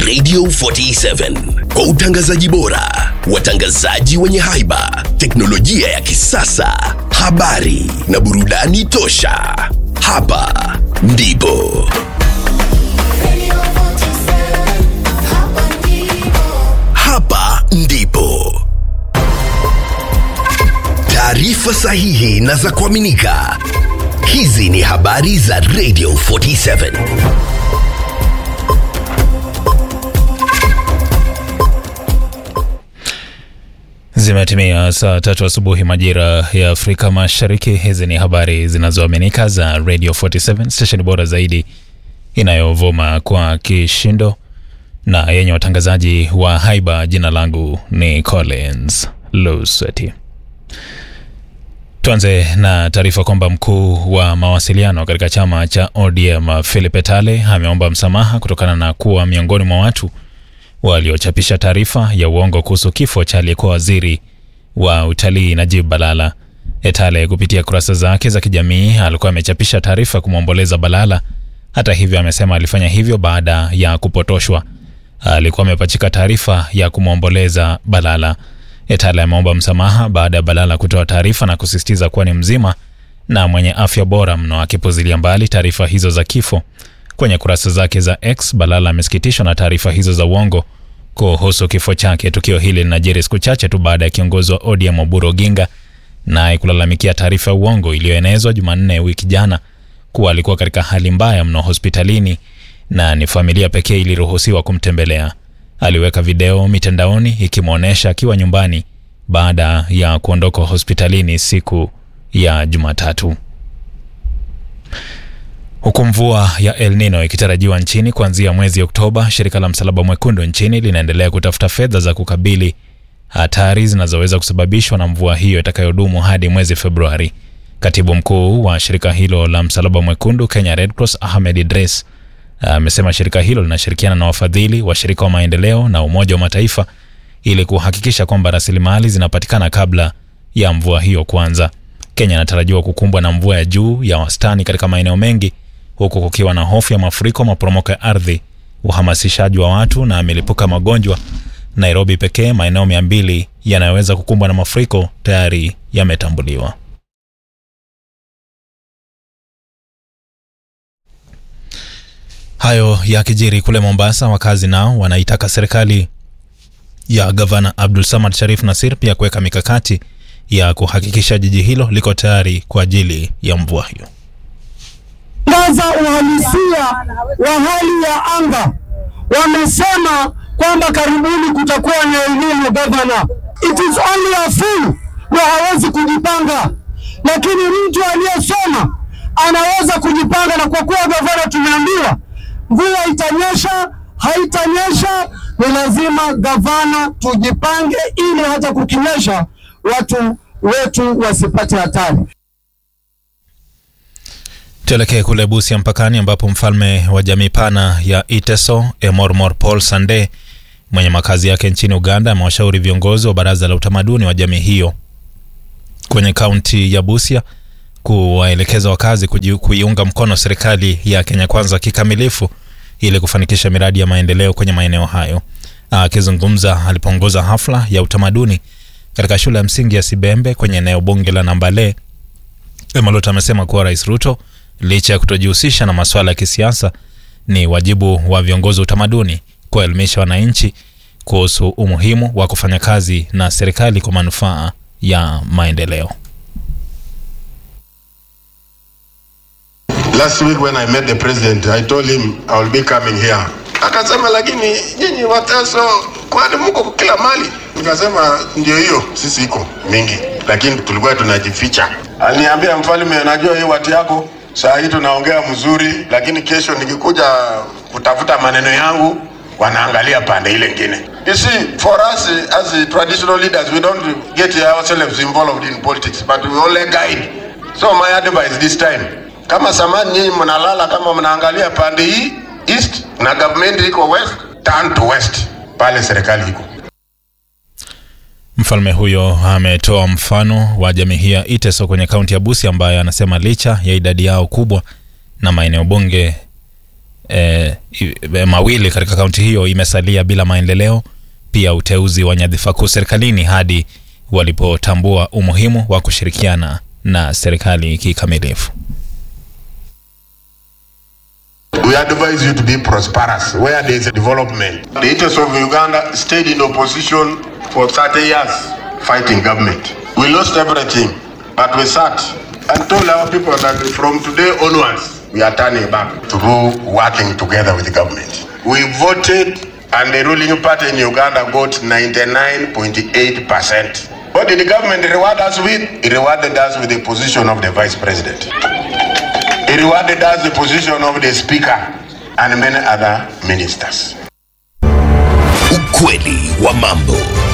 Radio 47 kwa utangazaji bora, watangazaji wenye haiba, teknolojia ya kisasa, habari na burudani tosha. Hapa ndipo hapa ndipo taarifa sahihi na za kuaminika. Hizi ni habari za Radio 47. Zimetimia saa tatu asubuhi majira ya Afrika Mashariki. Hizi ni habari zinazoaminika za Radio 47, stesheni bora zaidi inayovuma kwa kishindo na yenye watangazaji wa haiba. Jina langu ni Collins Lusweti. Tuanze na taarifa kwamba mkuu wa mawasiliano katika chama cha ODM Philip Etale ameomba msamaha kutokana na kuwa miongoni mwa watu waliochapisha taarifa ya uongo kuhusu kifo cha aliyekuwa waziri wa utalii Najib Balala. Etale kupitia kurasa zake za kijamii alikuwa amechapisha taarifa kumwomboleza Balala. Hata hivyo, amesema alifanya hivyo baada ya kupotoshwa. Alikuwa amepachika taarifa ya kumwomboleza Balala. Etale ameomba msamaha baada ya Balala kutoa taarifa na kusisitiza kuwa ni mzima na mwenye afya bora mno, akipuzilia mbali taarifa hizo za kifo. Kwenye kurasa zake za X, Balala amesikitishwa na taarifa hizo za uongo kuhusu kifo chake. Tukio hili linajiri siku chache tu baada ya kiongozi wa ODM Oburu Oginga naye kulalamikia taarifa ya uongo iliyoenezwa Jumanne wiki jana kuwa alikuwa katika hali mbaya mno hospitalini na ni familia pekee iliruhusiwa kumtembelea. Aliweka video mitandaoni ikimwonyesha akiwa nyumbani baada ya kuondoka hospitalini siku ya Jumatatu. Huku mvua ya El Nino ikitarajiwa nchini kuanzia mwezi Oktoba, shirika la Msalaba Mwekundu nchini linaendelea kutafuta fedha za kukabili hatari zinazoweza kusababishwa na mvua hiyo itakayodumu hadi mwezi Februari. Katibu mkuu wa shirika hilo la Msalaba Mwekundu Kenya Red Cross Ahmed Idris amesema shirika hilo linashirikiana na wafadhili, washirika wa maendeleo na Umoja wa Mataifa ili kuhakikisha kwamba rasilimali zinapatikana kabla ya mvua hiyo kuanza. Kenya inatarajiwa kukumbwa na mvua ya juu ya wastani katika maeneo mengi huku kukiwa na hofu ya mafuriko, maporomoko ya ardhi, uhamasishaji wa watu na milipuka magonjwa. Nairobi pekee maeneo mia mbili yanayoweza kukumbwa na mafuriko tayari yametambuliwa. Hayo yakijiri kule Mombasa, wakazi nao wanaitaka serikali ya gavana Abdul Samad Sharif Nasir pia kuweka mikakati ya kuhakikisha jiji hilo liko tayari kwa ajili ya mvua hiyo. Tangaza uhalisia wa hali ya anga. Wamesema kwamba karibuni kutakuwa na elimu gavana. It is only a fool ndio hawezi kujipanga, lakini mtu aliyesoma anaweza kujipanga, na kwa kuwa gavana tumeambiwa mvua itanyesha haitanyesha, ni lazima gavana tujipange, ili hata kukinyesha watu wetu wasipate hatari. Tuelekee kule Busia mpakani, ambapo mfalme wa jamii pana ya Iteso Emormor Paul Sande mwenye makazi yake nchini Uganda amewashauri viongozi wa baraza la utamaduni wa jamii hiyo kwenye kaunti ya Busia kuwaelekeza wakazi kuiunga mkono serikali ya Kenya Kwanza kikamilifu ili kufanikisha miradi ya maendeleo kwenye maeneo hayo. Akizungumza alipoongoza hafla ya utamaduni katika shule ya msingi ya Sibembe kwenye eneo bunge la Nambale, Emalot amesema kuwa Rais Ruto licha ya kutojihusisha na masuala ya kisiasa, ni wajibu wa viongozi wa utamaduni kuwaelimisha wananchi kuhusu umuhimu wa kufanya kazi na serikali kwa manufaa ya maendeleo. Last week when I met the president, I told him I will be coming here. Akasema, lakini nyinyi Wateso kwani mko kila mali? Nikasema ndio hiyo, sisi iko mingi, lakini tulikuwa tunajificha. Aliniambia mfalme, najua hii watu yako saa hii tunaongea mzuri, lakini kesho nikikuja kutafuta maneno yangu wanaangalia pande ile ingine. You see, for us as traditional leaders, we don't get ourselves involved in politics, but we only guide. So my advice this time, kama samani nyinyi mnalala kama mnaangalia pande hii east na government iko west, turn to west, pale serikali iko. Mfalme huyo ametoa mfano wa jamii hii ya Iteso kwenye kaunti ya Busia ambayo anasema licha ya idadi yao kubwa na maeneo bunge e, e, mawili katika kaunti hiyo imesalia bila maendeleo, pia uteuzi wa nyadhifa kuu serikalini hadi walipotambua umuhimu wa kushirikiana na serikali kikamilifu. We advise you to be prosperous where there is development. The interests of Uganda stayed in opposition for 30 years fighting government. We lost everything, but we sat and told our people that from today onwards, we are turning back through working together with the government. We voted and the ruling party in Uganda got 99.8%. What did the government reward us with? It rewarded us with the position of the vice president. It rewarded us the position of the speaker and many other ministers. Ukweli wa mambo.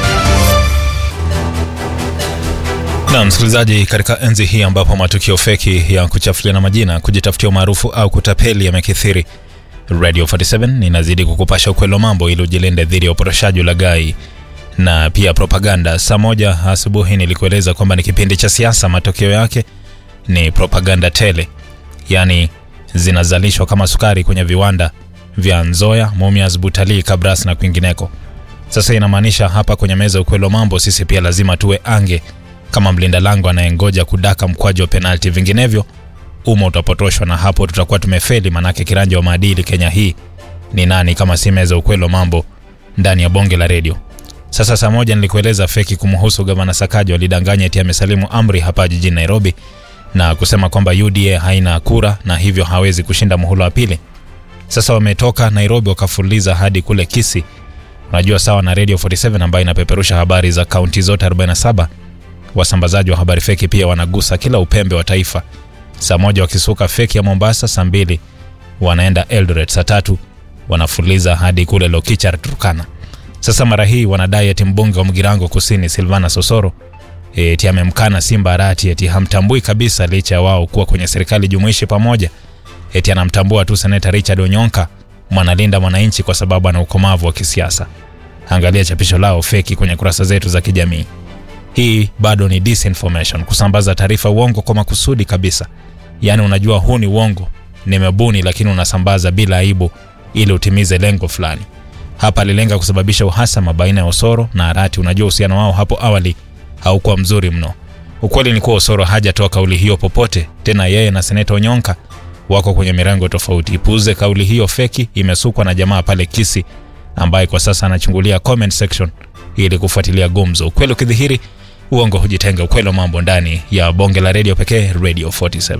Na msikilizaji, katika enzi hii ambapo matukio feki ya kuchafuliana majina, kujitafutia umaarufu au kutapeli yamekithiri, Radio 47 inazidi kukupasha ukweli wa mambo ili ujilinde dhidi ya upotoshaji, ulaghai na pia propaganda. Saa moja asubuhi nilikueleza kwamba ni kipindi cha siasa, matokeo yake ni propaganda tele, yaani zinazalishwa kama sukari kwenye viwanda vya Nzoya, Mumias, Butalii, Kabras na kwingineko. Sasa inamaanisha hapa kwenye meza ukweli wa mambo, sisi pia lazima tuwe ange kama mlinda lango anayengoja kudaka mkwaju wa penalti, vinginevyo umma utapotoshwa na hapo tutakuwa tumefeli. Manake kiranja wa maadili Kenya hii ni nani kama si meza ukweli wa mambo ndani ya bonge la redio? Sasa saa moja nilikueleza feki kumhusu gavana Sakaja walidanganya eti amesalimu amri hapa jijini Nairobi na kusema kwamba UDA haina kura na hivyo hawezi kushinda muhula wa pili. Sasa wametoka Nairobi wakafuliza hadi kule Kisii, unajua sawa na Radio 47 ambayo inapeperusha habari za kaunti zote 47. Wasambazaji wa habari feki pia wanagusa kila upembe wa taifa. Saa moja wakisuka feki ya Mombasa, saa mbili wanaenda Eldoret, saa tatu wanafuliza hadi kule Lokichar, Turkana. Sasa mara hii wanadai eti mbunge wa Mgirango Kusini Silvana Sosoro eti amemkana Simba Arati eti hamtambui kabisa, licha ya wao kuwa kwenye serikali jumuishi pamoja. Eti anamtambua tu seneta Richard Onyonka mwanalinda mwananchi kwa sababu ana ukomavu wa kisiasa. Angalia chapisho lao feki kwenye kurasa zetu za kijamii. Hii bado ni disinformation, kusambaza taarifa uongo kwa makusudi kabisa. Yaani unajua huu ni uongo, nimebuni, lakini unasambaza bila aibu ili utimize lengo fulani. Hapa alilenga kusababisha uhasama baina ya Osoro na Arati. Unajua uhusiano wao hapo awali haukuwa mzuri mno. Ukweli ni kuwa Osoro hajatoa kauli hiyo popote, tena yeye na seneta Onyonka wako kwenye mirengo tofauti. Ipuuze kauli hiyo feki, imesukwa na jamaa pale Kisi ambaye kwa sasa anachungulia comment section ili kufuatilia gumzo. Ukweli ukidhihiri, uongo hujitenga. Ukweli wa mambo ndani ya bonge la redio pekee, Radio 47.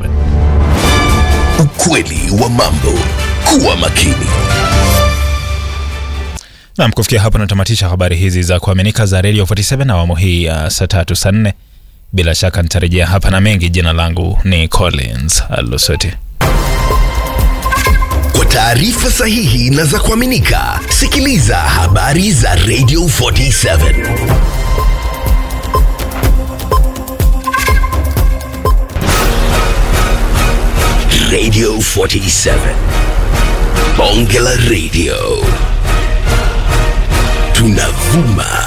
Ukweli wa mambo. Kuwa makini. Nam, kufikia hapo natamatisha habari hizi za kuaminika za Radio 47 na awamu hii ya saa tatu saa nne. Bila shaka nitarejea hapa na mengi. Jina langu ni Collins Alusoti. Kwa taarifa sahihi na za kuaminika, sikiliza habari za Radio 47. Radio 47. Bonge la Radio. Tunavuma